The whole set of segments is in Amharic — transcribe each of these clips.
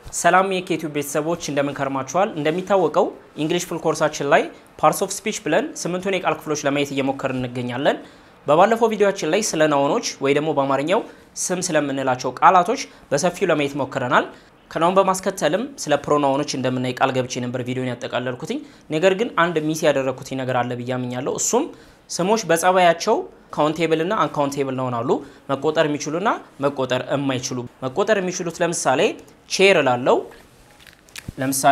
ሰላም የኬቲዩብ ቤተሰቦች እንደምን ከርማችኋል? እንደሚታወቀው እንግሊሽ ፉል ኮርሳችን ላይ ፓርትስ ኦፍ ስፒች ብለን ስምንቱን የቃል ክፍሎች ለማየት እየሞከርን እንገኛለን። በባለፈው ቪዲዮችን ላይ ስለ ናውኖች ወይ ደግሞ በአማርኛው ስም ስለምንላቸው ቃላቶች በሰፊው ለማየት ሞክረናል። ከናውን በማስከተልም ስለ ፕሮናውኖች እንደምናይ ቃል ገብቼ ነበር ቪዲዮን ያጠቃለልኩትኝ። ነገር ግን አንድ ሚስ ያደረግኩትኝ ነገር አለ ብዬ አምኛለሁ። እሱም ስሞች በጸባያቸው ካውንቴብል እና አንካውንቴብል ይሆናሉ። መቆጠር የሚችሉና መቆጠር የማይችሉ መቆጠር የሚችሉት ለምሳሌ ቼር ላለው ለምሳሌ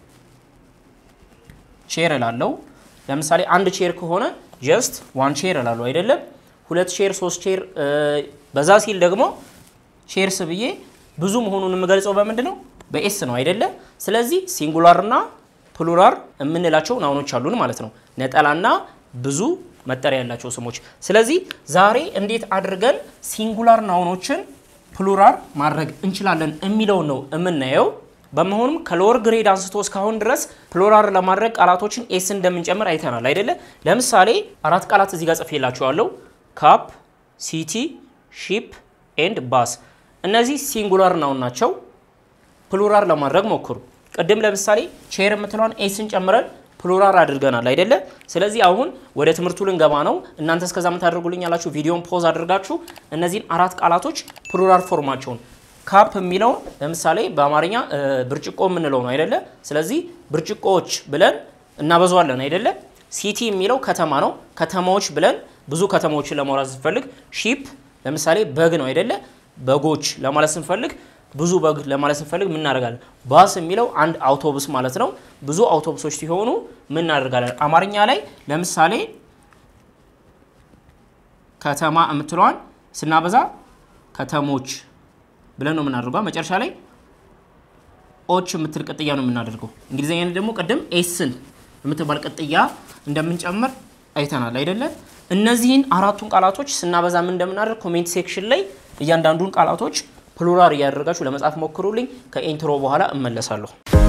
ቼር ላለው ለምሳሌ አንድ ቼር ከሆነ ጀስት ዋን ቼር ላለው አይደለም። ሁለት ቼር፣ ሶስት ቼር በዛ ሲል ደግሞ ቼርስ ብዬ ብዙ መሆኑን የምገልጸው በምንድን ነው? በኤስ ነው አይደለ? ስለዚህ ሲንጉላርና ፕሉራር የምንላቸው ናውኖች አሉን ማለት ነው። ነጠላና ብዙ መጠሪያ ያላቸው ስሞች። ስለዚህ ዛሬ እንዴት አድርገን ሲንጉላር ናውኖችን ፕሉራር ማድረግ እንችላለን የሚለውን ነው የምናየው። በመሆኑም ከሎወር ግሬድ አንስቶ እስካሁን ድረስ ፕሉራር ለማድረግ ቃላቶችን ኤስ እንደምንጨምር አይተናል አይደለ? ለምሳሌ አራት ቃላት እዚህ ጋር ጽፌላችኋለሁ። ካፕ፣ ሲቲ፣ ሺፕ ኤንድ ባስ። እነዚህ ሲንጉላር ናውን ናቸው። ፕሉራር ለማድረግ ሞክሩ። ቅድም ለምሳሌ ቼር የምትለዋን ኤስን ጨምረን ፕሉራር አድርገናል አይደለ? ስለዚህ አሁን ወደ ትምህርቱ ልንገባ ነው። እናንተ እስከዛ ምታደርጉልኝ ያላችሁ ቪዲዮን ፖዝ አድርጋችሁ እነዚህን አራት ቃላቶች ፕሉራር ፎርማቸውን ካፕ የሚለውን ለምሳሌ በአማርኛ ብርጭቆ የምንለው ነው አይደለ? ስለዚህ ብርጭቆዎች ብለን እናበዛዋለን አይደለ? ሲቲ የሚለው ከተማ ነው። ከተማዎች ብለን ብዙ ከተማዎችን ለማውራት ስንፈልግ፣ ሺፕ ለምሳሌ በግ ነው አይደለ? በጎች ለማለት ስንፈልግ ብዙ በግ ለማለት ስንፈልግ ምን እናደርጋለን? ባስ የሚለው አንድ አውቶቡስ ማለት ነው። ብዙ አውቶቡሶች ሲሆኑ ምን እናደርጋለን? አማርኛ ላይ ለምሳሌ ከተማ የምትለዋን ስናበዛ ከተሞች ብለን ነው የምናደርገው። መጨረሻ ላይ ኦች የምትል ቅጥያ ነው የምናደርገው። እንግሊዝኛ ደግሞ ቅድም ኤስን የምትባል ቅጥያ እንደምንጨምር አይተናል አይደለ? እነዚህን አራቱን ቃላቶች ስናበዛ ምን እንደምናደርግ ኮሜንት ሴክሽን ላይ እያንዳንዱን ቃላቶች ፕሉራር እያደረጋችሁ ለመጻፍ ሞክሩልኝ። ከኢንትሮ በኋላ እመለሳለሁ።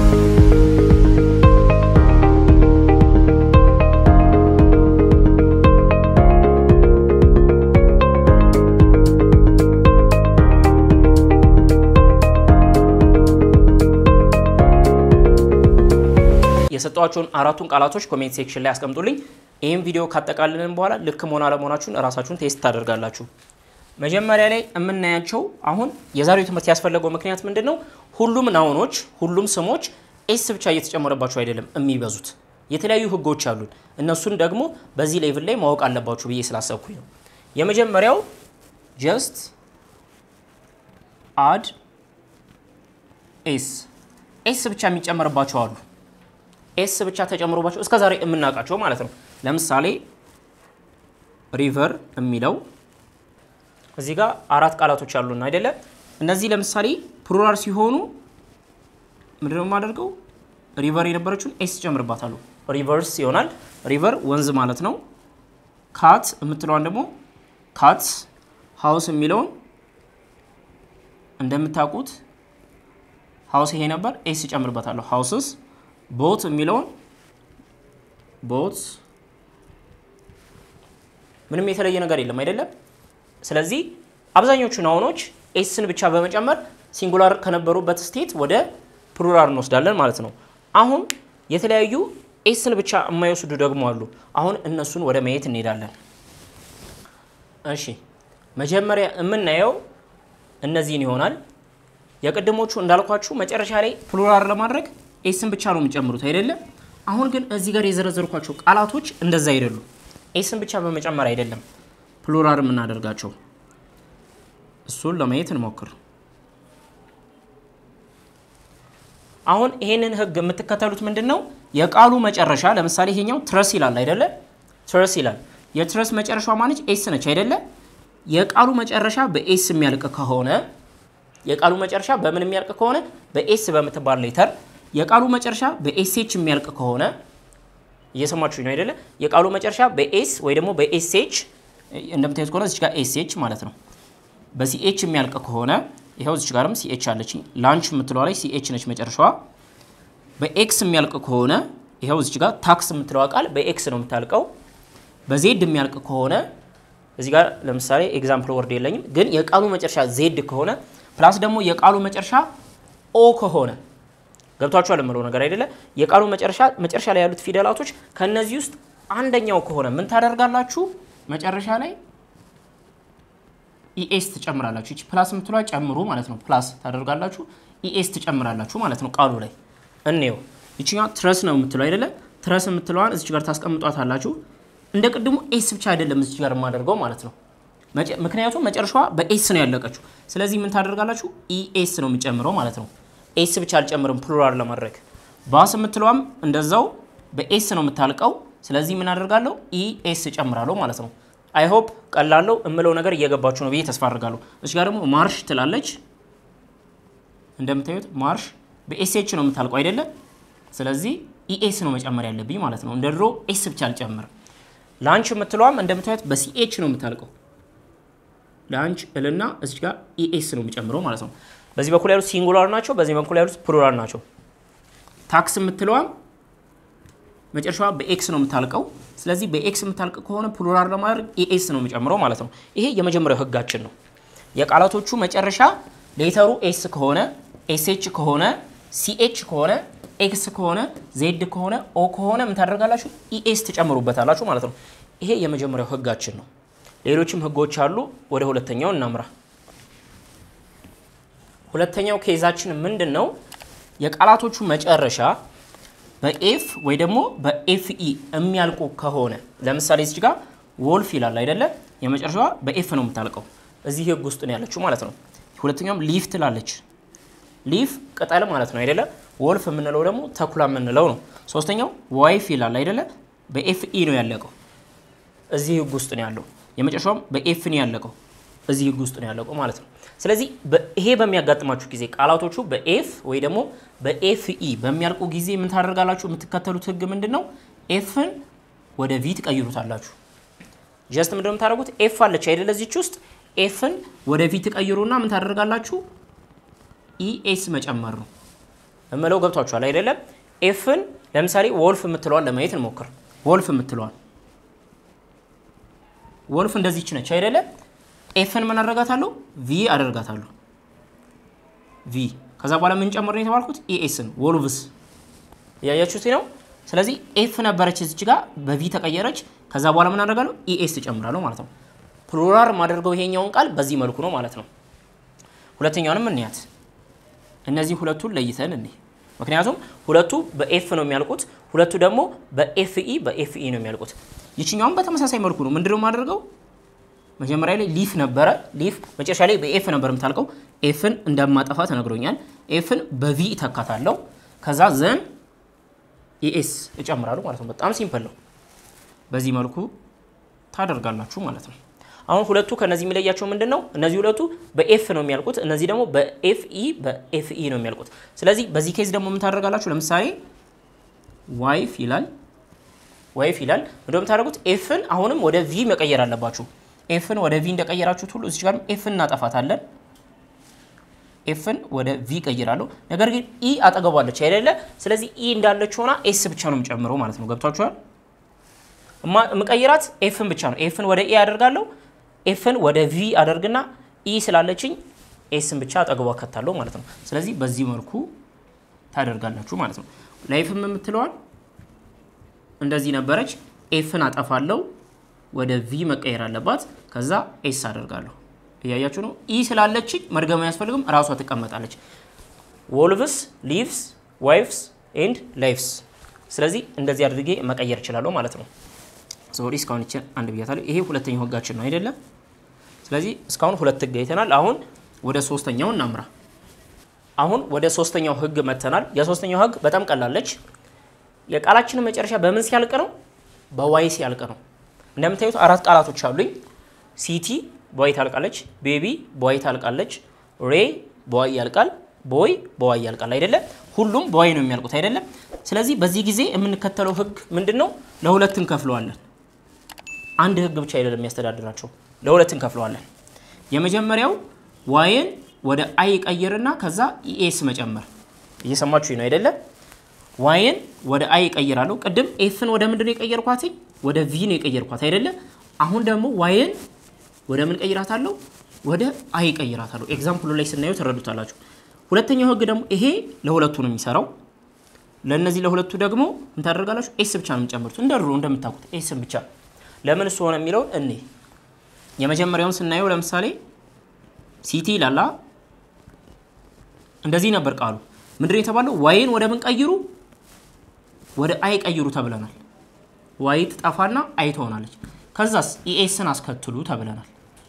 የሰጧቸውን አራቱን ቃላቶች ኮሜንት ሴክሽን ላይ አስቀምጡልኝ። ይህም ቪዲዮ ካጠቃልልን በኋላ ልክ መሆን አለመሆናችሁን እራሳችሁን ቴስት ታደርጋላችሁ። መጀመሪያ ላይ የምናያቸው አሁን የዛሬው ትምህርት ያስፈለገው ምክንያት ምንድን ነው? ሁሉም ናውኖች ሁሉም ስሞች ኤስ ብቻ እየተጨመረባቸው አይደለም የሚበዙት። የተለያዩ ህጎች አሉን። እነሱን ደግሞ በዚህ ሌቭል ላይ ማወቅ አለባችሁ ብዬ ስላሰብኩኝ ነው። የመጀመሪያው ጀስት አድ ኤስ ኤስ ብቻ የሚጨመርባቸው አሉ። ኤስ ብቻ ተጨምሮባቸው እስከ ዛሬ የምናውቃቸው ማለት ነው። ለምሳሌ ሪቨር የሚለው እዚህ ጋር አራት ቃላቶች አሉና አይደለ? እነዚህ ለምሳሌ ፕሉራል ሲሆኑ ምንድን ነው የማደርገው? ሪቨር የነበረችውን ኤስ ጨምርባታለሁ። ሪቨርስ ይሆናል። ሪቨር ወንዝ ማለት ነው። ካት የምትለዋን ደግሞ ካትስ፣ ሀውስ የሚለውን እንደምታውቁት ሀውስ ይሄ ነበር፣ ኤስ ጨምርበታለሁ። ሀውስስ። ቦት የሚለውን ቦት፣ ምንም የተለየ ነገር የለም አይደለም? ስለዚህ አብዛኞቹ ናውኖች ኤስን ብቻ በመጨመር ሲንጉላር ከነበሩበት ስቴት ወደ ፕሉራል እንወስዳለን ማለት ነው። አሁን የተለያዩ ኤስን ብቻ የማይወስዱ ደግሞ አሉ። አሁን እነሱን ወደ ማየት እንሄዳለን። እሺ መጀመሪያ የምናየው እነዚህን ይሆናል። የቅድሞቹ እንዳልኳችሁ መጨረሻ ላይ ፕሉራል ለማድረግ ኤስን ብቻ ነው የሚጨምሩት አይደለም። አሁን ግን እዚህ ጋር የዘረዘርኳቸው ቃላቶች እንደዛ አይደሉም። ኤስን ብቻ በመጨመር አይደለም ፕሉራል የምናደርጋቸው እሱን ለማየት እንሞክር። አሁን ይሄንን ህግ የምትከተሉት ምንድን ነው? የቃሉ መጨረሻ ለምሳሌ ይሄኛው ትረስ ይላል አይደለ? ትረስ ይላል። የትረስ መጨረሻ ማነች? ኤስ ነች አይደለ? የቃሉ መጨረሻ በኤስ የሚያልቅ ከሆነ የቃሉ መጨረሻ በምን የሚያልቅ ከሆነ በኤስ በምትባል ሌተር፣ የቃሉ መጨረሻ በኤስኤች የሚያልቅ ከሆነ እየሰማችሁ ነው አይደለ? የቃሉ መጨረሻ በኤስ ወይ ደግሞ በኤስኤች እንደምታዩት ከሆነ እዚች ጋር ኤስኤች ማለት ነው። በሲኤች የሚያልቅ ከሆነ ይኸው እዚች ጋርም ሲኤች አለች። ላንች የምትለዋ ላይ ሲኤች ነች መጨረሻዋ። በኤክስ የሚያልቅ ከሆነ ይኸው እዚች ጋር ታክስ የምትለዋ ቃል በኤክስ ነው የምታልቀው። በዜድ የሚያልቅ ከሆነ እዚህ ጋር ለምሳሌ ኤግዛምፕል ወርድ የለኝም፣ ግን የቃሉ መጨረሻ ዜድ ከሆነ ፕላስ ደግሞ የቃሉ መጨረሻ ኦ ከሆነ ገብቷችኋል የምለው ነገር አይደለ? የቃሉ መጨረሻ መጨረሻ ላይ ያሉት ፊደላቶች ከነዚህ ውስጥ አንደኛው ከሆነ ምን ታደርጋላችሁ? መጨረሻ ላይ ኢኤስ ትጨምራላችሁ። ይቺ ፕላስ የምትሏ ጨምሩ ማለት ነው። ፕላስ ታደርጋላችሁ፣ ኢኤስ ትጨምራላችሁ ማለት ነው። ቃሉ ላይ እንየው። ይችኛ ትረስ ነው የምትለው አይደለ? ትረስ የምትለዋን እዚች ጋር ታስቀምጧት አላችሁ። እንደ ቅድሙ ኤስ ብቻ አይደለም እዚች ጋር የማደርገው ማለት ነው። ምክንያቱም መጨረሻዋ በኤስ ነው ያለቀችው። ስለዚህ ምን ታደርጋላችሁ? ኢኤስ ነው የሚጨምረው ማለት ነው። ኤስ ብቻ አልጨምርም ፕሉራል ለማድረግ። ባስ የምትለዋም እንደዛው በኤስ ነው የምታልቀው። ስለዚህ ምን አደርጋለሁ? ኢኤስ እጨምራለሁ ማለት ነው። አይ ሆፕ ቀላለው እምለው ነገር እየገባችሁ ነው ብዬ ተስፋ አድርጋለሁ። እዚህ ጋር ደግሞ ማርሽ ትላለች። እንደምታዩት ማርሽ በኤስኤች ነው የምታልቀው አይደለም። ስለዚህ ኢኤስ ነው መጨመር ያለብኝ ማለት ነው። እንደ ድሮ ኤስ ብቻ አልጨምርም። ላንች የምትለዋም እንደምታዩት በሲኤች ነው የምታልቀው። ላንች እልና እዚህ ጋር ኢኤስ ነው የሚጨምረው ማለት ነው። በዚህ በኩል ያሉት ሲንጉላር ናቸው፣ በዚህ በኩል ያሉት ፕሉራል ናቸው። ታክስ የምትለዋም መጨረሻዋ በኤክስ ነው የምታልቀው። ስለዚህ በኤክስ የምታልቅ ከሆነ ፕሉራል ለማድረግ ኤኤስ ነው የሚጨምረው ማለት ነው። ይሄ የመጀመሪያው ህጋችን ነው። የቃላቶቹ መጨረሻ ሌተሩ ኤስ ከሆነ ኤስኤች ከሆነ ሲኤች ከሆነ ኤክስ ከሆነ ዜድ ከሆነ ኦ ከሆነ ምን ታደርጋላችሁ? ኢኤስ ትጨምሩበታላችሁ ማለት ነው። ይሄ የመጀመሪያው ህጋችን ነው። ሌሎችም ህጎች አሉ። ወደ ሁለተኛው እናምራ። ሁለተኛው ኬዛችን ምንድን ነው? የቃላቶቹ መጨረሻ በኤፍ ወይ ደግሞ በኤፍኢ የሚያልቁ ከሆነ ለምሳሌ እዚህ ጋር ወልፍ ይላል አይደለ? የመጨረሻዋ በኤፍ ነው የምታልቀው። እዚህ ህግ ውስጥ ነው ያለችው ማለት ነው። ሁለተኛውም ሊፍ ትላለች። ሊፍ ቅጠል ማለት ነው አይደለ? ወልፍ የምንለው ደግሞ ተኩላ የምንለው ነው። ሶስተኛው ዋይፍ ይላል አይደለ? በኤፍኢ ነው ያለቀው። እዚህ ህግ ውስጥ ነው ያለው። የመጨረሻውም በኤፍ ነው ያለቀው። እዚህ ህግ ውስጥ ነው ያለቀው ማለት ነው። ስለዚህ ይሄ በሚያጋጥማችሁ ጊዜ ቃላቶቹ በኤፍ ወይ ደግሞ በኤፍኢ በሚያልቁ ጊዜ ምን ታደርጋላችሁ? የምትከተሉት ህግ ምንድን ነው? ኤፍን ወደ ቪ ትቀይሩታላችሁ። ጀስት ምንድን ነው የምታደርጉት? ኤፍ አለች አይደለ? እዚች ውስጥ ኤፍን ወደ ቪ ትቀይሩና ምን ታደርጋላችሁ? ኢኤስ መጨመር ነው እምለው ገብቷችኋል አይደለም? ኤፍን ለምሳሌ ወልፍ የምትለዋን ለማየት እንሞክር። ወልፍ የምትለዋን ወልፍ እንደዚች ነች አይደለም? ኤፍን ምን አደርጋታለሁ? ቪ አደርጋታለሁ። ቪ ከዛ በኋላ ምን ጨምር ነው የተባልኩት? ኢኤስን ወልቭስ እያያችሁት ነው። ስለዚህ ኤፍ ነበረች እዚች ጋር በቪ ተቀየረች። ከዛ በኋላ ምን አደርጋለሁ? ኢኤስ ትጨምራለሁ ማለት ነው። ፕሉራል ማደርገው ይሄኛውን ቃል በዚህ መልኩ ነው ማለት ነው። ሁለተኛውንም እንያት። እነዚህ ሁለቱን ለይተን እኔ ምክንያቱም ሁለቱ በኤፍ ነው የሚያልቁት፣ ሁለቱ ደግሞ በኤፍኢ በኤፍኢ ነው የሚያልቁት። ይችኛውም በተመሳሳይ መልኩ ነው። ምንድነው የማደርገው? መጀመሪያ ላይ ሊፍ ነበረ። ሊፍ መጨረሻ ላይ በኤፍ ነበር የምታልቀው። ኤፍን እንደማጠፋ ተነግሮኛል። ኤፍን በቪ እተካታለሁ። ከዛ ዘን ኢኤስ እጨምራለሁ ማለት ነው። በጣም ሲምፕል ነው። በዚህ መልኩ ታደርጋላችሁ ማለት ነው። አሁን ሁለቱ ከነዚህ የሚለያቸው ምንድን ነው? እነዚህ ሁለቱ በኤፍ ነው የሚያልቁት፣ እነዚህ ደግሞ በኤፍኢ በኤፍኢ ነው የሚያልቁት። ስለዚህ በዚህ ኬዝ ደግሞ ምን ታደርጋላችሁ? ለምሳሌ ዋይፍ ይላል ዋይፍ ይላል እንደው የምታደርጉት ኤፍን አሁንም ወደ ቪ መቀየር አለባችሁ። ኤፍን ወደ ቪ እንደቀየራችሁት ሁሉ እዚህ ጋር ኤፍን እናጠፋታለን። ኤፍን ወደ ቪ ቀይራለሁ። ነገር ግን ኢ አጠገቧለች አይደለ? ስለዚህ ኢ እንዳለች ሆና ኤስ ብቻ ነው የምጨምረው ማለት ነው። ገብቷችኋል? ምቀይራት ኤፍን ብቻ ነው። ኤፍን ወደ ኢ አደርጋለሁ። ኤፍን ወደ ቪ አደርግና ኢ ስላለችኝ ኤስን ብቻ አጠገቧ ከታለሁ ማለት ነው። ስለዚህ በዚህ መልኩ ታደርጋላችሁ ማለት ነው። ላይፍም የምትለዋል እንደዚህ ነበረች። ኤፍን አጠፋለሁ ወደ ቪ መቀየር አለባት። ከዛ ኤስ አደርጋለሁ። እያያችሁ ነው። ኢ ስላለችኝ መድገም አያስፈልግም፣ እራሷ ትቀመጣለች። ወልቭስ፣ ሊቭስ፣ ዋይፍስ ኤንድ ላይፍስ። ስለዚህ እንደዚህ አድርጌ መቀየር እችላለሁ ማለት ነው። ሶሪ እስካሁን ይችን አንድ ብያታለሁ። ይሄ ሁለተኛው ህጋችን ነው አይደለም? ስለዚህ እስካሁን ሁለት ህግ አይተናል። አሁን ወደ ሶስተኛው እናምራ። አሁን ወደ ሶስተኛው ህግ መተናል። የሶስተኛው ህግ በጣም ቀላለች። የቃላችንን መጨረሻ በምን ሲያልቅ ነው? በዋይ ሲያልቅ ነው። እንደምታዩት አራት ቃላቶች አሉኝ። ሲቲ በዋይ ታልቃለች፣ ቤቢ በዋይ ታልቃለች፣ ሬ በዋይ ያልቃል፣ ቦይ በዋይ ያልቃል። አይደለም ሁሉም በዋይ ነው የሚያልቁት አይደለም። ስለዚህ በዚህ ጊዜ የምንከተለው ህግ ምንድን ነው? ለሁለት እንከፍለዋለን። አንድ ህግ ብቻ አይደለም የሚያስተዳድራቸው፣ ለሁለት እንከፍለዋለን። የመጀመሪያው ዋይን ወደ አይ ቀይርና ከዛ ኢኤስ መጨመር። እየሰማችሁ ነው አይደለም? ዋይን ወደ አይ እቀይራለሁ። ቅድም ኤፍን ወደ ምንድን ነው የቀየርኳትኝ? ወደ ቪ ነው የቀየርኳት አይደለ? አሁን ደግሞ ዋይን ወደ ምን ቀይራታለሁ? ወደ አይ ቀይራታለሁ። ኤግዛምፕሉ ላይ ስናየው ትረዱታላችሁ። ሁለተኛው ህግ ደግሞ ይሄ ለሁለቱ ነው የሚሰራው። ለእነዚህ ለሁለቱ ደግሞ ምን ታደርጋላችሁ? ኤስ ብቻ ነው የሚጨምሩት እንደ ድሮ እንደምታውቁት ኤስን ብቻ። ለምን እሱ ሆነ የሚለውን እኔ የመጀመሪያውን ስናየው ለምሳሌ ሲቲ ላላ እንደዚህ ነበር ቃሉ። ምንድን የተባለው ዋይን ወደ ምን ቀይሩ? ወደ አይ ቀይሩ ተብለናል። ዋይ ትጠፋና አይ ትሆናለች። ከዛስ ኢኤስን አስከትሉ ተብለናል።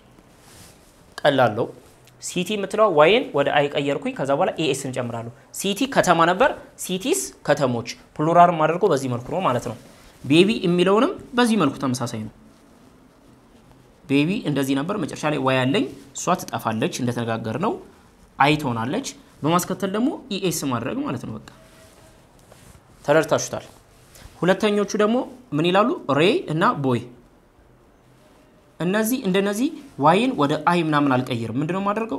ቀላለው ሲቲ የምትለው ዋይን ወደ አይ ቀየርኩኝ። ከዛ በኋላ ኤኤስን ጨምራለሁ። ሲቲ ከተማ ነበር። ሲቲስ ከተሞች፣ ፕሉራልም አድርገው በዚህ መልኩ ነው ማለት ነው። ቤቢ የሚለውንም በዚህ መልኩ ተመሳሳይ ነው። ቤቢ እንደዚህ ነበር። መጨረሻ ላይ ዋይ አለኝ፣ እሷ ትጠፋለች እንደተነጋገር ነው። አይ ትሆናለች። በማስከተል ደግሞ ኢኤስ ማድረግ ማለት ነው። በቃ ተረድታችሁታል። ሁለተኞቹ ደግሞ ምን ይላሉ? ሬ እና ቦይ እነዚህ እንደነዚህ ዋይን ወደ አይ ምናምን አልቀይርም። ምንድነው የማደርገው?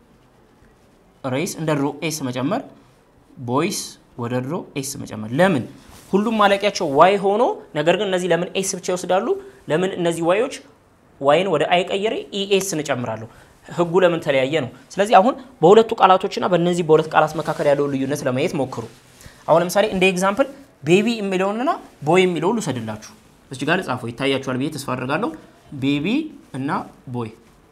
ሬስ እንደ ድሮ ኤስ መጨመር፣ ቦይስ ወደ ድሮ ኤስ መጨመር። ለምን ሁሉም ማለቂያቸው ዋይ ሆኖ ነገር ግን እነዚህ ለምን ኤስ ብቻ ይወስዳሉ? ለምን እነዚህ ዋዮች ዋይን ወደ አይ ቀይሬ ኢኤስ እንጨምራለሁ? ህጉ ለምን ተለያየ ነው። ስለዚህ አሁን በሁለቱ ቃላቶችና በእነዚህ በሁለት ቃላት መካከል ያለውን ልዩነት ለማየት ሞክሩ። አሁን ለምሳሌ እንደ ኤግዛምፕል ቤቢ የሚለውንና ቦይ የሚለውን ልውሰድላችሁ። እዚህ ጋር ጻፈው ይታያችኋል ብዬ ተስፋ አድርጋለሁ። ቤቢ እና ቦይ።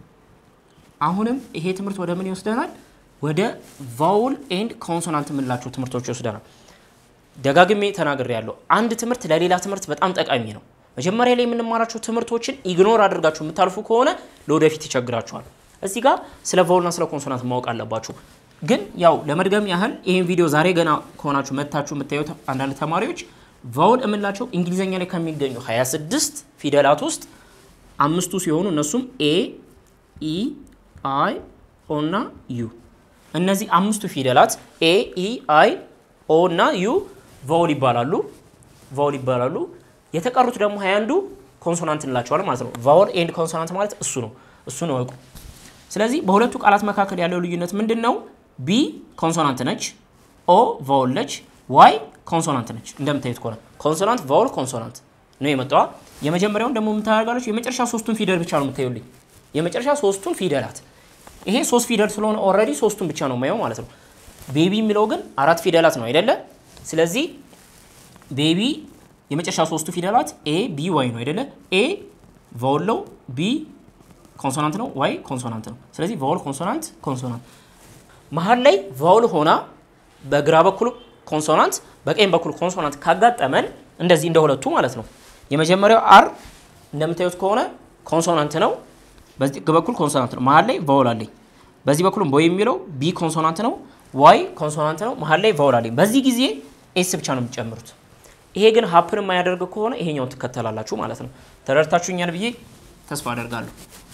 አሁንም ይሄ ትምህርት ወደ ምን ይወስደናል? ወደ ቫውል ኤንድ ኮንሶናንት የምንላቸው ትምህርቶች ይወስደናል። ደጋግሜ ተናግሬ ያለው አንድ ትምህርት ለሌላ ትምህርት በጣም ጠቃሚ ነው። መጀመሪያ ላይ የምንማራቸው ትምህርቶችን ኢግኖር አድርጋችሁ የምታልፉ ከሆነ ለወደፊት ይቸግራችኋል። እዚህ ጋር ስለ ቫውልና ስለ ኮንሶናንት ማወቅ አለባችሁ። ግን ያው ለመድገም ያህል ይህን ቪዲዮ ዛሬ ገና ከሆናችሁ መታችሁ የምታዩት አንዳንድ ተማሪዎች ቫውል የምንላቸው እንግሊዝኛ ላይ ከሚገኙ 26 ፊደላት ውስጥ አምስቱ ሲሆኑ እነሱም ኤ፣ ኢ፣ አይ፣ ኦ እና ዩ። እነዚህ አምስቱ ፊደላት ኤ፣ ኢ፣ አይ፣ ኦ እና ዩ ቫውል ይባላሉ ቫውል ይባላሉ። የተቀሩት ደግሞ ሀያ አንዱ ኮንሶናንት እንላቸዋል ማለት ነው። ቫውል ኤንድ ኮንሶናንት ማለት እሱ ነው። እሱን እወቁ። ስለዚህ በሁለቱ ቃላት መካከል ያለው ልዩነት ምንድን ነው? ቢ ኮንሶናንት ነች፣ ኦ ቫውል ነች፣ ዋይ ኮንሶናንት ነች። እንደምታዩት ከሆነ ኮንሶናንት፣ ቫውል፣ ኮንሶናንት ነው የመጣዋ። የመጀመሪያውን ደግሞ የምታደርጋለች የመጨረሻ ሶስቱን ፊደል ብቻ ነው የምታዩልኝ። የመጨረሻ ሶስቱን ፊደላት ይሄ ሶስት ፊደል ስለሆነ ኦልሬዲ ሶስቱን ብቻ ነው የማየው ማለት ነው። ቤቢ የሚለው ግን አራት ፊደላት ነው አይደለ? ስለዚህ ቤቢ የመጨረሻ ሶስቱ ፊደላት ኤ ቢ ዋይ ነው አይደለ? ኤ ቫውል ነው፣ ቢ ኮንሶናንት ነው፣ ዋይ ኮንሶናንት ነው። ስለዚህ ቫውል ኮንሶናንት ኮንሶናንት መሀል ላይ ቫውል ሆና በግራ በኩል ኮንሶናንት በቀኝ በኩል ኮንሶናንት ካጋጠመን እንደዚህ እንደ ሁለቱ ማለት ነው። የመጀመሪያው አር እንደምታዩት ከሆነ ኮንሶናንት ነው፣ በዚህ በኩል ኮንሶናንት ነው። መሀል ላይ ቫውል አለኝ። በዚህ በኩልም ቦይ የሚለው ቢ ኮንሶናንት ነው፣ ዋይ ኮንሶናንት ነው። መሀል ላይ ቫውል አለኝ። በዚህ ጊዜ ኤስ ብቻ ነው የምትጨምሩት። ይሄ ግን ሀፕን የማያደርግ ከሆነ ይሄኛውን ትከተላላችሁ ማለት ነው። ተረድታችሁኛል ብዬ ተስፋ አደርጋለሁ።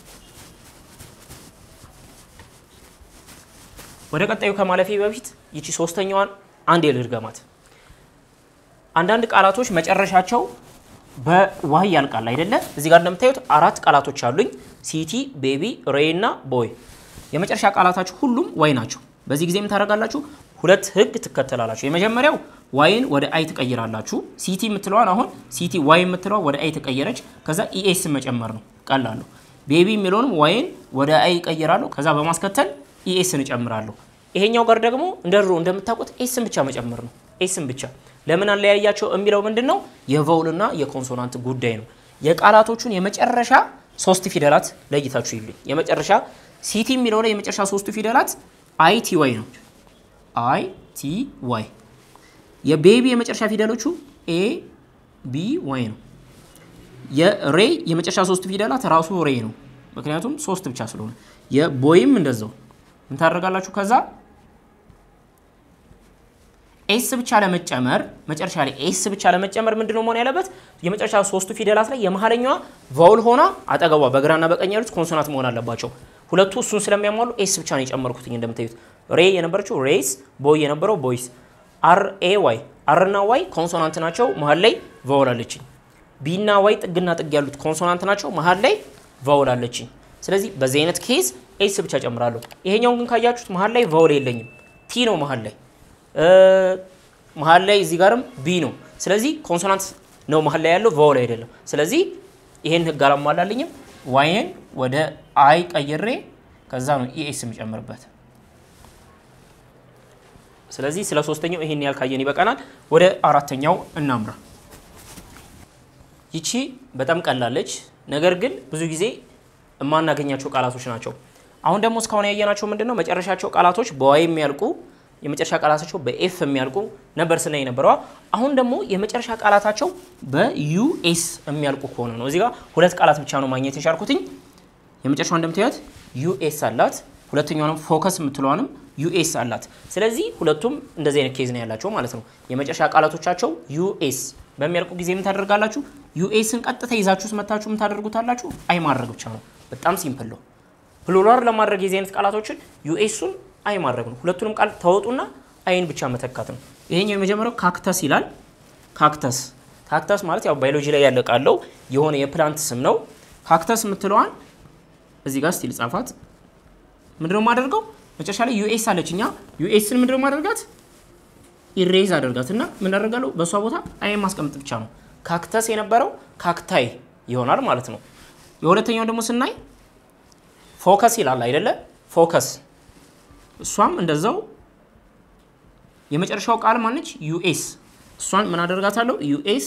ወደ ቀጣዩ ከማለፌ በፊት ይቺ ሶስተኛዋን አንድ ልድገማት። አንዳንድ ቃላቶች መጨረሻቸው በዋይ ያልቃል አይደለ? እዚህ ጋር እንደምታዩት አራት ቃላቶች አሉኝ። ሲቲ፣ ቤቢ፣ ሬይ እና ቦይ። የመጨረሻ ቃላታችሁ ሁሉም ዋይ ናቸው። በዚህ ጊዜ የምታደርጋላችሁ ሁለት ህግ ትከተላላችሁ። የመጀመሪያው ዋይን ወደ አይ ትቀይራላችሁ። ሲቲ የምትለዋን አሁን ሲቲ ዋይ የምትለዋ ወደ አይ ተቀየረች። ከዛ ኢኤስ መጨመር ነው ቀላሉ። ቤቢ የሚለውንም ዋይን ወደ አይ ይቀይራለሁ። ከዛ በማስከተል ኢኤስን እጨምራለሁ። ይሄኛው ጋር ደግሞ እንደ ድሮ እንደምታውቁት ኤስን ብቻ መጨመር ነው። ኤስን ብቻ ለምን አለያያቸው የሚለው ምንድን ነው? የቫውልና የኮንሶናንት ጉዳይ ነው። የቃላቶቹን የመጨረሻ ሶስት ፊደላት ለይታችሁ ይልኝ። የመጨረሻ ሲቲ የሚለው ላይ የመጨረሻ ሶስቱ ፊደላት አይ ቲ ዋይ ነው። አይ ቲ ዋይ። የቤቢ የመጨረሻ ፊደሎቹ ኤ ቢ ዋይ ነው። የሬይ የመጨረሻ ሶስቱ ፊደላት ራሱ ሬይ ነው፣ ምክንያቱም ሶስት ብቻ ስለሆነ። የቦይም እንደዛው ምን ታደርጋላችሁ? ከዛ ኤስ ብቻ ለመጨመር መጨረሻ ላይ ኤስ ብቻ ለመጨመር ምንድነው መሆን ያለበት? የመጨረሻ ሶስቱ ፊደላት ላይ የመሀለኛዋ ቫውል ሆና አጠገቧ በግራና በቀኝ ያሉት ኮንሶናንት መሆን አለባቸው። ሁለቱ እሱን ስለሚያሟሉ ኤስ ብቻ ነው የጨመርኩት። እንደምታዩት ሬ የነበረችው ሬይስ፣ ቦይ የነበረው ቦይስ። አር ኤ ዋይ አር እና ዋይ ኮንሶናንት ናቸው፣ መሀል ላይ ቫውል አለችኝ። ቢ እና ዋይ ጥግና ጥግ ያሉት ኮንሶናንት ናቸው፣ መሀል ላይ ቫውል አለችኝ። ስለዚህ በዚህ አይነት ኬዝ ኤስ ብቻ ጨምራለሁ። ይሄኛውን ግን ካያችሁት መሀል ላይ ቫውል የለኝም፣ ቲ ነው መሀል ላይ መሀል ላይ እዚህ ጋርም ቢ ነው። ስለዚህ ኮንሶናንት ነው መሀል ላይ ያለው ቫውል አይደለም። ስለዚህ ይሄን ህግ አላሟላልኝም። ዋይን ወደ አይ ቀይሬ ከዛ ነው ኢኤስ የምጨምርበት። ስለዚህ ስለ ሶስተኛው ይሄን ያህል ካየን ይበቃናል። ወደ አራተኛው እናምራ። ይቺ በጣም ቀላለች፣ ነገር ግን ብዙ ጊዜ የማናገኛቸው ቃላቶች ናቸው። አሁን ደግሞ እስካሁን ያየናቸው ምንድን ነው? መጨረሻቸው ቃላቶች በዋይ የሚያልቁ የመጨረሻ ቃላታቸው በኤፍ የሚያልቁ ነበር ስናይ ነበረዋ። አሁን ደግሞ የመጨረሻ ቃላታቸው በዩኤስ የሚያልቁ ከሆነ ነው። እዚህ ጋር ሁለት ቃላት ብቻ ነው ማግኘት የቻልኩትኝ። የመጨረሻው እንደምታዩት ዩኤስ አላት፣ ሁለተኛውንም ፎከስ የምትለዋንም ዩኤስ አላት። ስለዚህ ሁለቱም እንደዚህ አይነት ኬዝ ነው ያላቸው ማለት ነው። የመጨረሻ ቃላቶቻቸው ዩኤስ በሚያልቁ ጊዜ ምን ታደርጋላችሁ? ዩኤስን ቀጥታ ይዛችሁ መታችሁ ምን ታደርጉታላችሁ? አይ ማድረግ ብቻ ነው። በጣም ሲምፕል ነው። ፕሉራል ለማድረግ የዚህ አይነት ቃላቶችን ዩኤሱን አይ ማድረግ ነው። ሁለቱንም ቃል ተወጡና አይን ብቻ መተካት ነው። ይሄኛው የመጀመሪያው ካክተስ ይላል። ካክተስ ካክተስ ማለት ያው ባዮሎጂ ላይ ያለ ቃለው የሆነ የፕላንት ስም ነው። ካክተስ የምትለዋን እዚህ ጋር ስቲል ጻፋት። ምንድነው የማደርገው? መጨረሻ ላይ ዩኤስ አለች። እኛ ዩኤስን ምንድነው ማደርጋት? ኢሬዝ አደርጋት እና ምን አደርጋለሁ? በእሷ ቦታ አይ ማስቀመጥ ብቻ ነው። ካክተስ የነበረው ካክታይ ይሆናል ማለት ነው። የሁለተኛው ደግሞ ስናይ ፎከስ ይላል አይደለ? ፎከስ እሷም እንደዛው የመጨረሻው ቃል ማነች? ዩኤስ እሷን ምን አደርጋታለሁ? ዩኤስ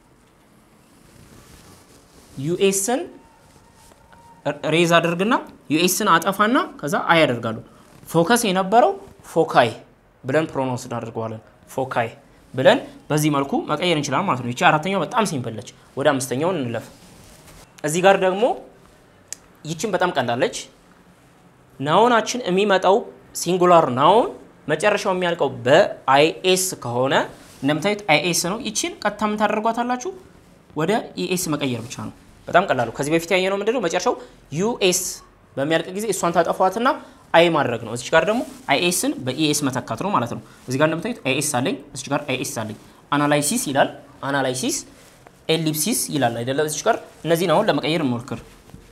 ዩኤስን ሬዝ አድርግና ዩኤስን አጠፋና ከዛ አይ ያደርጋለሁ። ፎከስ የነበረው ፎካይ ብለን ፕሮናውንስ እናደርገዋለን። ፎካይ ብለን በዚህ መልኩ መቀየር እንችላለን ማለት ነው። ይቺ አራተኛው በጣም ሲምፕል ነች። ወደ አምስተኛውን እንለፍ። እዚህ ጋር ደግሞ ይችን በጣም ቀላለች። ናውናችን የሚመጣው ሲንጉላር ናውን መጨረሻው የሚያልቀው በአይኤስ ከሆነ እንደምታዩት አይኤስ ነው። ይችን ቀጥታ ምን ታደርጓታላችሁ? ወደ ኢኤስ መቀየር ብቻ ነው። በጣም ቀላሉ። ከዚህ በፊት ያየነው ምንድነው? መጨረሻው ዩኤስ በሚያልቅ ጊዜ እሷን ታጠፏትና አይ ማድረግ ነው። እዚች ጋር ደግሞ አይኤስን በኢኤስ መተካት ነው ማለት ነው። እዚህ ጋር እንደምታዩት አይኤስ አለኝ፣ እዚች ጋር አይኤስ አለኝ። አናላይሲስ ይላል፣ አናላይሲስ ኤሊፕሲስ ይላል አይደለም? እዚች ጋር እነዚህን አሁን ለመቀየር እንሞክር።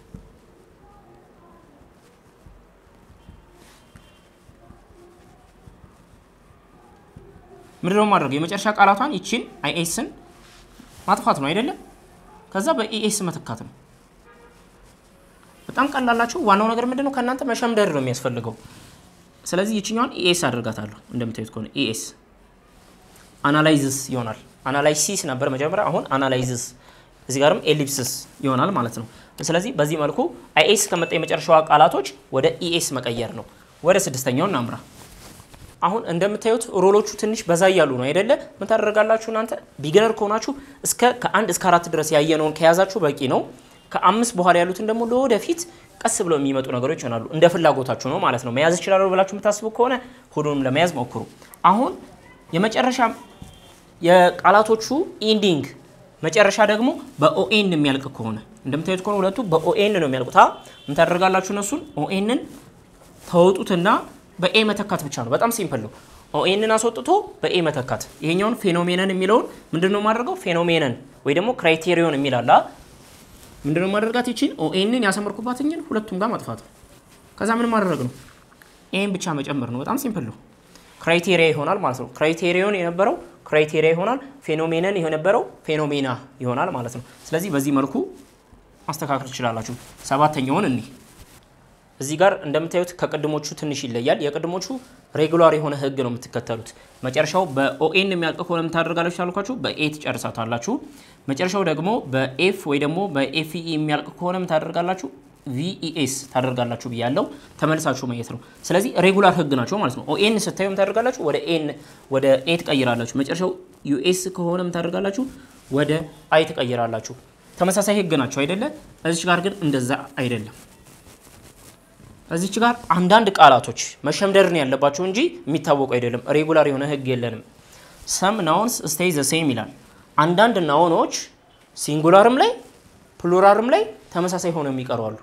ምንድነው ማድረግ? የመጨረሻ ቃላቷን ይችን አይኤስን ማጥፋት ነው አይደለም? ከዛ በኢኤስ መተካት ነው። በጣም ቀላላቸው። ዋናው ነገር ምንድነው? ከእናንተ መሸምደድ ነው የሚያስፈልገው። ስለዚህ ይችኛዋን ኢኤስ አድርጋታለሁ። እንደምታዩት ከሆነ ኢኤስ አናላይዝስ ይሆናል። አናላይሲስ ነበር መጀመሪያ፣ አሁን አናላይዝስ፣ እዚህ ጋርም ኤሊፕስስ ይሆናል ማለት ነው። ስለዚህ በዚህ መልኩ አይኤስ ከመጣ የመጨረሻዋ ቃላቶች ወደ ኢኤስ መቀየር ነው። ወደ ስድስተኛው እናምራ። አሁን እንደምታዩት ሮሎቹ ትንሽ በዛ እያሉ ነው አይደለ? ምን ታደርጋላችሁ እናንተ ቢገነር ከሆናችሁ እስከ ከአንድ እስከ አራት ድረስ ያየነውን ከያዛችሁ በቂ ነው። ከአምስት በኋላ ያሉትን ደግሞ ለወደፊት ቀስ ብለው የሚመጡ ነገሮች ይሆናሉ። እንደ ፍላጎታችሁ ነው ማለት ነው። መያዝ ይችላሉ ብላችሁ የምታስቡ ከሆነ ሁሉንም ለመያዝ ሞክሩ። አሁን የመጨረሻ የቃላቶቹ ኢንዲንግ መጨረሻ ደግሞ በኦኤን የሚያልቅ ከሆነ እንደምታዩት ከሆነ ሁለቱ በኦኤን ነው የሚያልቁት። ምን ታደርጋላችሁ? እነሱን ኦኤንን ተወጡትና በኤ መተካት ብቻ ነው። በጣም ሲምፕል ነው። ኦኤንን አስወጥቶ በኤ መተካት። ይሄኛውን ፌኖሜነን የሚለውን ምንድን ነው የማደርገው? ፌኖሜነን ወይ ደግሞ ክራይቴሪዮን የሚላላ ምንድን ነው ማድረጋት? ይችን ኦኤንን ያሰመርኩባትኝን ሁለቱም ጋር ማጥፋት ነው። ከዛ ምን ማድረግ ነው? ኤን ብቻ መጨመር ነው። በጣም ሲምፕል ነው። ክራይቴሪያ ይሆናል ማለት ነው። ክራይቴሪዮን የነበረው ክራይቴሪያ ይሆናል። ፌኖሜነን የነበረው ፌኖሜና ይሆናል ማለት ነው። ስለዚህ በዚህ መልኩ ማስተካከል ትችላላችሁ። ሰባተኛውን እኒህ እዚህ ጋር እንደምታዩት ከቅድሞቹ ትንሽ ይለያል። የቅድሞቹ ሬጉላር የሆነ ህግ ነው የምትከተሉት። መጨረሻው በኦኤን የሚያልቅ ከሆነ የምታደርጋላችሁ ታልኳችሁ በኤ ትጨርሳታላችሁ። መጨረሻው ደግሞ በኤፍ ወይ ደግሞ በኤፍኢ የሚያልቅ ከሆነ የምታደርጋላችሁ ቪኢኤስ ታደርጋላችሁ ብያለው። ተመልሳችሁ ማየት ነው። ስለዚህ ሬጉላር ህግ ናቸው ማለት ነው። ኦኤን ስታዩ የምታደርጋላችሁ ወደ ኤን ወደ ኤ ትቀይራላችሁ። መጨረሻው ዩኤስ ከሆነ የምታደርጋላችሁ ወደ አይ ትቀይራላችሁ። ተመሳሳይ ህግ ናቸው አይደለ? እዚች ጋር ግን እንደዛ አይደለም። እዚች ጋር አንዳንድ ቃላቶች መሸምደር ነው ያለባቸው እንጂ የሚታወቁ አይደለም። ሬጉላር የሆነ ህግ የለንም። ሰም ናውንስ ስቴይ ዘ ሴም ይላል። አንዳንድ ናውኖች ሲንጉላርም ላይ ፕሉራልም ላይ ተመሳሳይ ሆነው የሚቀሩ አሉ።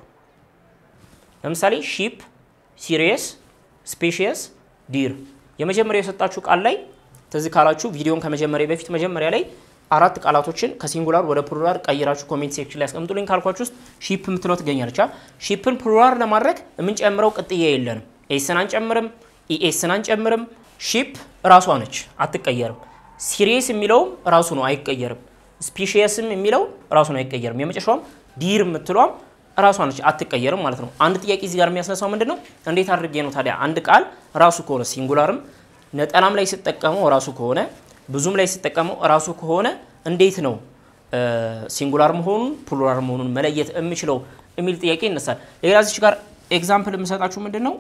ለምሳሌ ሺፕ፣ ሲሪየስ፣ ስፔሽየስ፣ ዲር የመጀመሪያ የሰጣችሁ ቃል ላይ ትዝ ካላችሁ ቪዲዮን ከመጀመሪያ በፊት መጀመሪያ ላይ አራት ቃላቶችን ከሲንጉላር ወደ ፕሉራል ቀይራችሁ ኮሜንት ሴክሽን ላይ አስቀምጡልኝ ካልኳችሁ ውስጥ ሺፕ የምትለው ትገኛለች። ሺፕን ፕሉራል ለማድረግ የምንጨምረው ቅጥያ የለንም። ኤስን አንጨምርም፣ ኢኤስን አንጨምርም። ሺፕ ራሷ ነች፣ አትቀየርም። ሲሪየስ የሚለውም ራሱ ነው፣ አይቀየርም። ስፔሽየስም የሚለው ራሱ ነው፣ አይቀየርም። የመጨረሻውም ዲር የምትለዋም ራሷ ነች፣ አትቀየርም ማለት ነው። አንድ ጥያቄ እዚህ ጋር የሚያስነሳው ምንድን ነው? እንዴት አድርጌ ነው ታዲያ አንድ ቃል ራሱ ከሆነ ሲንጉላርም ነጠላም ላይ ስጠቀመው እራሱ ከሆነ ብዙም ላይ ስጠቀመው እራሱ ከሆነ እንዴት ነው ሲንጉላር መሆኑን ፕሉራል መሆኑን መለየት የምችለው የሚል ጥያቄ ይነሳል። ሌላ እዚች ጋር ኤግዛምፕል የምሰጣችሁ ምንድን ነው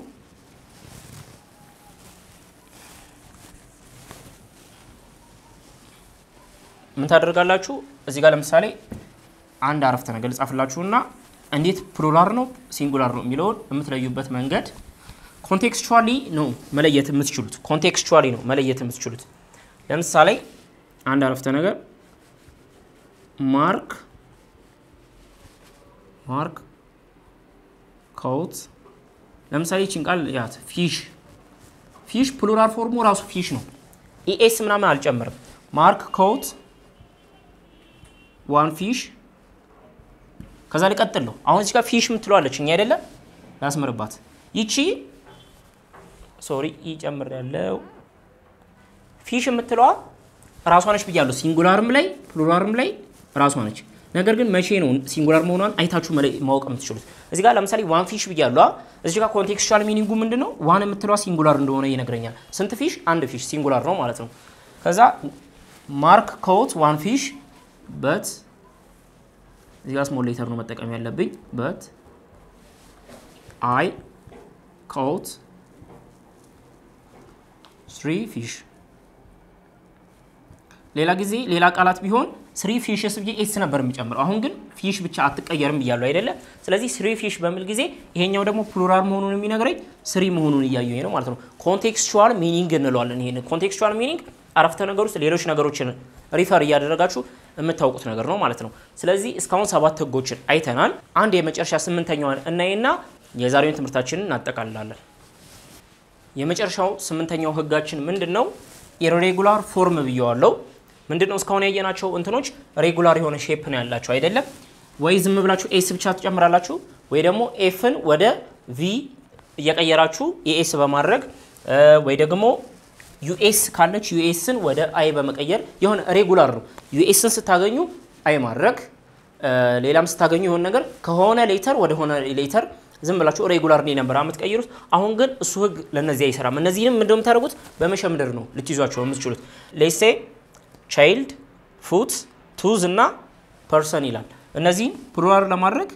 ምን ታደርጋላችሁ? እዚህ ጋር ለምሳሌ አንድ አረፍተ ነገር ልጻፍላችሁና እንዴት ፕሉራል ነው ሲንጉላር ነው የሚለውን የምትለዩበት መንገድ ኮንቴክስቹዋሊ ነው መለየት የምትችሉት። ኮንቴክስቹዋሊ ነው መለየት የምትችሉት። ለምሳሌ አንድ አረፍተ ነገር ማርክ ማርክ ካውት ለምሳሌ ይህችን ቃል ያት ፊሽ ፊሽ ፕሉራል ፎርሙ ራሱ ፊሽ ነው። ኢኤስ ምናምን አልጨምርም። ማርክ ካውት ዋን ፊሽ ከዛ ሊቀጥል ነው። አሁን እዚህ ጋር ፊሽ የምትለዋለች እኛ አይደለም ላስምርባት። ይቺ ሶሪ ይጨምር ያለው ፊሽ የምትለዋ ራሷ ነች ብያለሁ። ሲንጉላርም ላይ ፕሉራልም ላይ ራሷ ነች። ነገር ግን መቼ ነው ሲንጉላር መሆኗን አይታችሁ ማወቅ የምትችሉት? እዚህ ጋር ለምሳሌ ዋን ፊሽ ብያለሁ። እዚህ ጋር ኮንቴክስቹዋል ሚኒንጉ ምንድን ነው? ዋን የምትለዋ ሲንጉላር እንደሆነ ይነግረኛል። ስንት ፊሽ? አንድ ፊሽ ሲንጉላር ነው ማለት ነው። ከዛ ማርክ ኮት ዋን ፊሽ በት እዚህ ጋር ስሞል ሌተር ነው መጠቀም ያለብኝ። በት አይ ኮት ስሪ ፊሽ ሌላ ጊዜ ሌላ ቃላት ቢሆን ስሪ ፊሽስ ብዬ ኤስ ነበር የሚጨምረው። አሁን ግን ፊሽ ብቻ አትቀየርም ብያለሁ አይደለ? ስለዚህ ስሪ ፊሽ በሚል ጊዜ ይሄኛው ደግሞ ፕሉራል መሆኑን የሚነግረኝ ስሪ መሆኑን እያየሁ ነው ማለት ነው። ኮንቴክስቹዋል ሚኒንግ እንለዋለን። ይሄን ኮንቴክስቹዋል ሚኒንግ አረፍተ ነገር ውስጥ ሌሎች ነገሮችን ሪፈር እያደረጋችሁ የምታውቁት ነገር ነው ማለት ነው። ስለዚህ እስካሁን ሰባት ህጎችን አይተናል። አንድ የመጨረሻ ስምንተኛዋን እናይና የዛሬውን ትምህርታችንን እናጠቃልላለን። የመጨረሻው ስምንተኛው ህጋችን ምንድን ነው? ኢሬጉላር ፎርም ብየዋለው። ምንድን ነው እስካሁን ያየናቸው እንትኖች ሬጉላር የሆነ ሼፕ ነው ያላቸው አይደለም ወይ? ዝም ብላችሁ ኤስ ብቻ ትጨምራላችሁ ወይ ደግሞ ኤፍን ወደ ቪ እየቀየራችሁ የኤስ በማድረግ ወይ ደግሞ ዩኤስ ካለች ዩኤስን ወደ አይ በመቀየር የሆነ ሬጉላር ነው። ዩኤስን ስታገኙ አይ ማድረግ፣ ሌላም ስታገኙ የሆነ ነገር ከሆነ ሌተር ወደ ሆነ ሌተር ዝም ብላችሁ ሬጉላር ነው ነበር የምትቀይሩት። አሁን ግን እሱ ህግ ለነዚህ አይሰራም። እነዚህንም ምንድነው የምታደርጉት? በመሸምደር ነው ልትይዟቸው የምትችሉት። ሌሴ ቻይልድ፣ ፉት፣ ቱዝ እና ፐርሰን ይላል። እነዚህን ፕሉራል ለማድረግ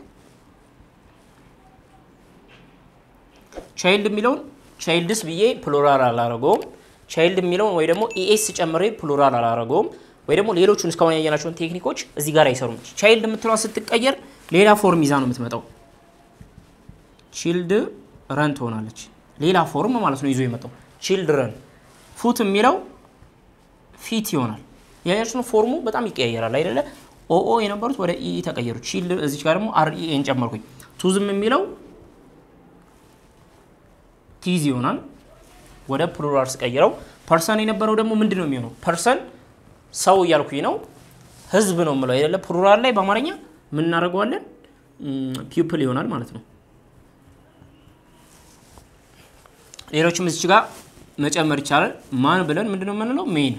ቻይልድ የሚለውን ቻይልድስ ብዬ ፕሉራል አላረገውም። ቻይልድ የሚለውን ወይ ደግሞ ኢኤስ ጨምሬ ፕሉራል አላረገውም። ወይ ደግሞ ሌሎቹን እስካሁን ያየናቸውን ቴክኒኮች እዚህ ጋር አይሰሩም። ቻይልድ የምትለዋ ስትቀየር ሌላ ፎርም ይዛ ነው የምትመጣው። ቺልድ ረን ትሆናለች። ሌላ ፎርም ማለት ነው ይዞ የመጣው ቺልድረን። ፉት የሚለው ፊት ይሆናል። ያያችሁ ነው ፎርሙ በጣም ይቀያየራል አይደለ? ኦኦ የነበሩት ወደ ኢ ተቀየሩ። ቺልድ እዚች ጋር ደግሞ አርኢኤን ጨመርኩኝ። ቱዝም የሚለው ቲዝ ይሆናል ወደ ፕሉራል ስቀይረው። ፐርሰን የነበረው ደግሞ ምንድን ነው የሚሆነው? ፐርሰን ሰው እያልኩኝ ነው፣ ህዝብ ነው የምለው አይደለ? ፕሉራል ላይ በአማርኛ ምን እናደርገዋለን? ፒፕል ይሆናል ማለት ነው። ሌሎችም እዚች ጋር መጨመር ይቻላል። ማን ብለን ምንድነው የምንለው? ሜን።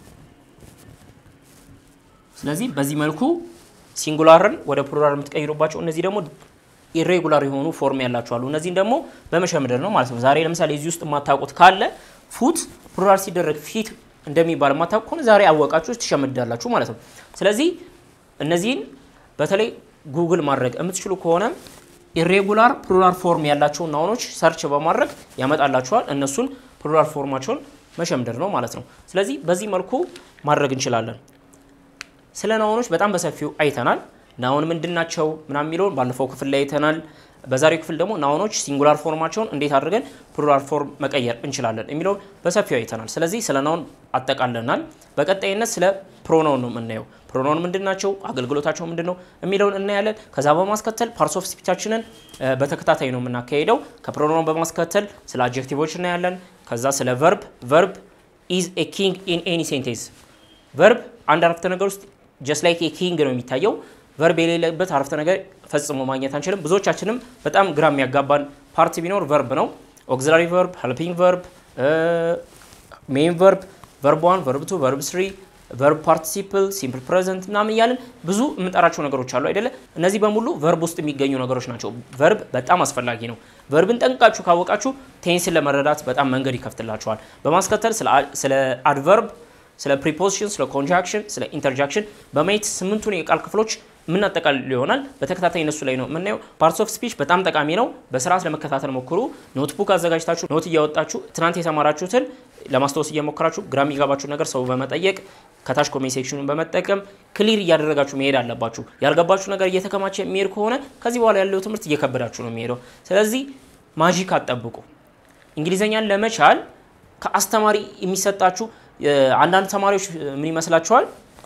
ስለዚህ በዚህ መልኩ ሲንጉላርን ወደ ፕሉራል የምትቀይሩባቸው እነዚህ ደግሞ ኢሬጉላር የሆኑ ፎርም ያላቸው አሉ። እነዚህን ደግሞ በመሸምደር ነው ማለት ነው። ዛሬ ለምሳሌ እዚህ ውስጥ የማታውቁት ካለ ፉት ፕሉራል ሲደረግ ፊት እንደሚባል የማታውቁ ከሆነ ዛሬ አወቃችሁ ትሸምዳላችሁ ማለት ነው። ስለዚህ እነዚህን በተለይ ጉግል ማድረግ የምትችሉ ከሆነ ኢሬጉላር ፕሉራል ፎርም ያላቸውን ናውኖች ሰርች በማድረግ ያመጣላችኋል። እነሱን ፕሉራል ፎርማቸውን መሸምደር ነው ማለት ነው። ስለዚህ በዚህ መልኩ ማድረግ እንችላለን። ስለ ናውኖች በጣም በሰፊው አይተናል። ናውን ምንድን ናቸው ምናምን የሚለውን ባለፈው ክፍል ላይ አይተናል። በዛሬው ክፍል ደግሞ ናውኖች ሲንጉላር ፎርማቸውን እንዴት አድርገን ፕሉራል ፎርም መቀየር እንችላለን የሚለውን በሰፊው አይተናል። ስለዚህ ስለ ናውን አጠቃለናል። በቀጣይነት ስለ ፕሮናውን ነው የምናየው። ፕሮናውን ምንድን ናቸው፣ አገልግሎታቸው ምንድን ነው የሚለውን እናያለን። ከዛ በማስከተል ፓርትስ ኦፍ ስፒቻችንን በተከታታይ ነው የምናካሄደው። ከፕሮናውን በማስከተል ስለ አጀክቲቮች እናያለን። ከዛ ስለ ቨርብ ቨርብ ኢዝ ኤ ኪንግ ኢን ኤኒ ሴንቴንስ ቨርብ አንድ አረፍተ ነገር ውስጥ ጀስት ላይክ ኪንግ ነው የሚታየው። ቨርብ የሌለበት አረፍተ ነገር ፈጽሞ ማግኘት አንችልም። ብዙዎቻችንም በጣም ግራ የሚያጋባን ፓርት ቢኖር ቨርብ ነው። ኦግዚላሪ ቨርብ፣ ሄልፒንግ ቨርብ፣ ሜን ቨርብ፣ ቨርብ ዋን፣ ቨርብ ቱ፣ ቨርብ ስሪ ቨርብ ፓርቲሲፕል፣ ሲምፕል ፕሬዘንት ምናምን እያልን ብዙ የምንጠራቸው ነገሮች አሉ አይደለ? እነዚህ በሙሉ ቨርብ ውስጥ የሚገኙ ነገሮች ናቸው። ቨርብ በጣም አስፈላጊ ነው። ቨርብን ጠንቅቃችሁ ካወቃችሁ ቴንስን ለመረዳት በጣም መንገድ ይከፍትላችኋል። በማስከተል ስለ አድቨርብ፣ ስለ ፕሪፖዚሽን፣ ስለ ኮንጃክሽን፣ ስለ ኢንተርጃክሽን በማየት ስምንቱን የቃል ክፍሎች የምናጠቃልል ይሆናል። በተከታታይ እነሱ ላይ ነው የምናየው። ፓርትስ ኦፍ ስፒች በጣም ጠቃሚ ነው። በስርዓት ለመከታተል ሞክሩ። ኖትቡክ አዘጋጅታችሁ ኖት እያወጣችሁ ትናንት የተማራችሁትን ለማስታወስ እየሞከራችሁ ግራ የሚገባችሁ ነገር ሰው በመጠየቅ ከታች ኮሜንት ሴክሽኑን በመጠቀም ክሊር እያደረጋችሁ መሄድ አለባችሁ። ያልገባችሁ ነገር እየተከማቸ የሚሄድ ከሆነ ከዚህ በኋላ ያለው ትምህርት እየከበዳችሁ ነው የሚሄደው። ስለዚህ ማጂክ አትጠብቁ። እንግሊዘኛን ለመቻል ከአስተማሪ የሚሰጣችሁ አንዳንድ ተማሪዎች ምን ይመስላችኋል?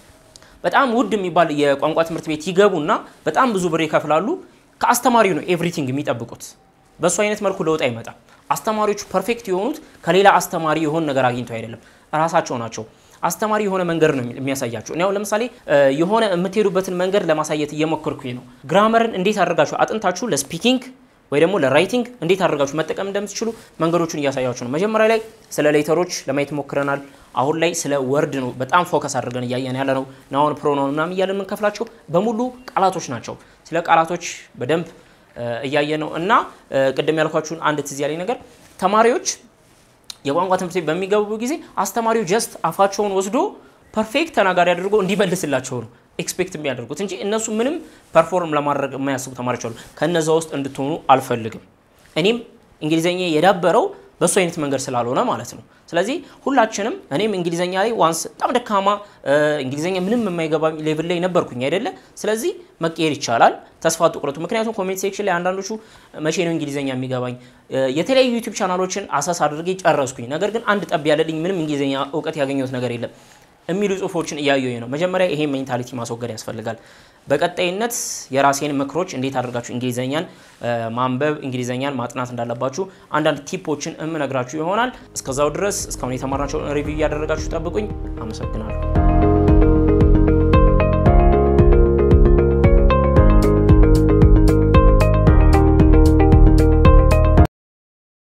በጣም ውድ የሚባል የቋንቋ ትምህርት ቤት ይገቡና በጣም ብዙ ብር ይከፍላሉ። ከአስተማሪው ነው ኤቭሪቲንግ የሚጠብቁት። በእሱ አይነት መልኩ ለውጥ አይመጣም። አስተማሪዎቹ ፐርፌክት የሆኑት ከሌላ አስተማሪ የሆነ ነገር አግኝተው አይደለም፣ እራሳቸው ናቸው። አስተማሪ የሆነ መንገድ ነው የሚያሳያቸው። እኔ አሁን ለምሳሌ የሆነ የምትሄዱበትን መንገድ ለማሳየት እየሞከርኩኝ ነው። ግራመርን እንዴት አድርጋችሁ አጥንታችሁ ለስፒኪንግ ወይ ደግሞ ለራይቲንግ እንዴት አድርጋችሁ መጠቀም እንደምትችሉ መንገዶቹን እያሳያችሁ ነው። መጀመሪያ ላይ ስለ ሌተሮች ለማየት ሞክረናል። አሁን ላይ ስለ ወርድ ነው በጣም ፎከስ አድርገን እያየን ያለ ነው። ናውን ፕሮናውን ምናምን እያለን የምንከፍላቸው በሙሉ ቃላቶች ናቸው። ስለ ቃላቶች በደንብ እያየ ነው እና ቅድም ያልኳችሁን አንድ ትዝ ያለኝ ነገር ተማሪዎች የቋንቋ ትምህርት ቤት በሚገቡ ጊዜ አስተማሪው ጀስት አፋቸውን ወስዶ ፐርፌክት ተናጋሪ አድርጎ እንዲመልስላቸው ነው ኤክስፔክት የሚያደርጉት እንጂ እነሱ ምንም ፐርፎርም ለማድረግ የማያስቡ ተማሪዎች አሉ። ከነዛ ውስጥ እንድትሆኑ አልፈልግም። እኔም እንግሊዘኛ የዳበረው በእሱ አይነት መንገድ ስላልሆነ ማለት ነው። ስለዚህ ሁላችንም እኔም እንግሊዘኛ ላይ ዋንስ በጣም ደካማ እንግሊዘኛ ምንም የማይገባ ሌቭል ላይ ነበርኩኝ አይደለ? ስለዚህ መቀየር ይቻላል። ተስፋ አትቁረጡ። ምክንያቱም ኮሜንት ሴክሽን ላይ አንዳንዶቹ መቼ ነው እንግሊዘኛ የሚገባኝ የተለያዩ ዩቲዩብ ቻናሎችን አሳስ አድርጌ ጨረስኩኝ፣ ነገር ግን አንድ ጠብ ያለልኝ ምንም እንግሊዘኛ እውቀት ያገኘሁት ነገር የለም የሚሉ ጽሁፎችን እያየሁኝ ነው። መጀመሪያ ይሄ ሜንታሊቲ ማስወገድ ያስፈልጋል። በቀጣይነት የራሴን ምክሮች እንዴት አድርጋችሁ እንግሊዘኛን ማንበብ እንግሊዘኛን ማጥናት እንዳለባችሁ አንዳንድ ቲፖችን እምነግራችሁ ይሆናል። እስከዛው ድረስ እስካሁን የተማርናቸውን ሪቪው እያደረጋችሁ ጠብቁኝ። አመሰግናለሁ።